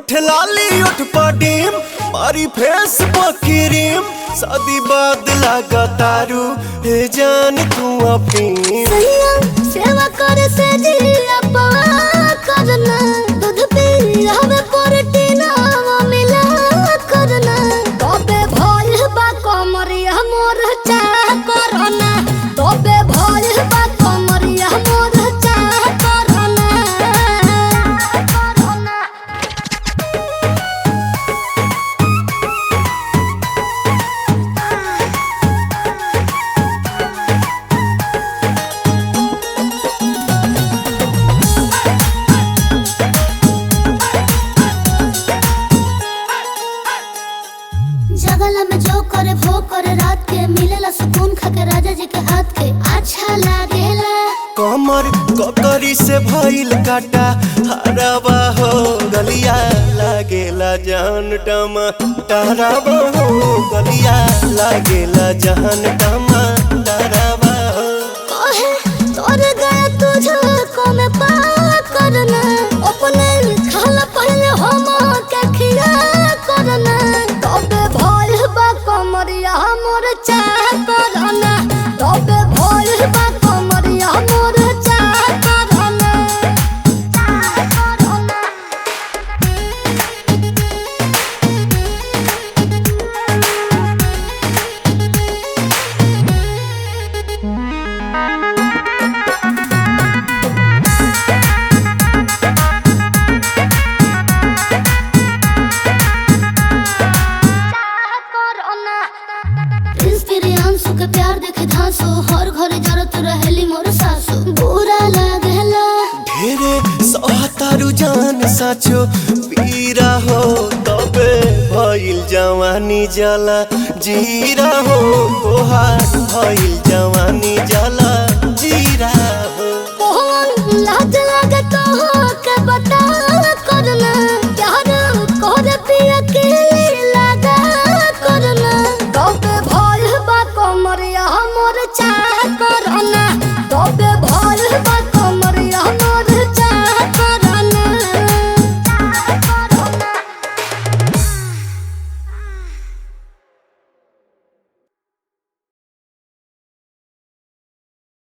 उठ लाली उठ पडीम मारी फेस पकीरीम शादी बाद लागा तारू हे जान तू अफीम सैया सेवा करे से जिया पवा करना दूध पी हमें प्रोटीन मिला करना तबे भल बा कमरिया मोर चाह करना तबे भल बा कमरिया मोर चाह करना करना जगला में जो करे वो करे रात के मिलेला सुकून खाके राजा जी के हाथ के अच्छा लागेला कमर ककरी से भइल काटा हरावा हो गलिया लागेला जान टमा डरावा हो गलिया लागेला जान टमा डरावा हो कहे तोर गया तुझे को में पा करना अपने खाला पहले हम के खिया करना तबे भल बा कमरिया मोर चाह करना तबे भल बा कमरिया मोर चाह करना चाह करना प्रिंस प्रियांशु के प्यार देखे धांसो हर घरे जरत रहेली मोर सासु बुरा लागेला ढेरे सहतारू जान साचो पीरा हो तबे भइल जवानी जला जीरा हो तोहार भइल जवानी